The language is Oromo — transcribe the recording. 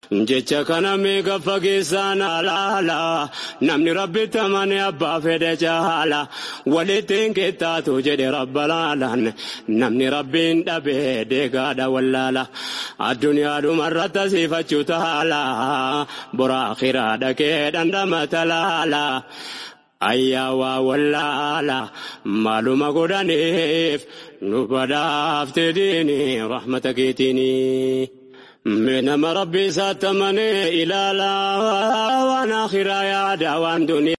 jecha kana meeqa fageessaan alaala namni rabbitti amane abbaa fedhe jaala walittiin qixxaatu jedhe rabba laalaan namni rabbiin dhabe deegaadha wallaala addunyaadhuma irratti asiifachuu taala bora akhiraa dhaqee dhandhama talaala. ayyaa waa wallaala maaluma godhaniif nu badhaafte diini rahmata keetiini. Nama rabbi isaatti amanee ilaala waan akhiraa yaada waan duniyaa.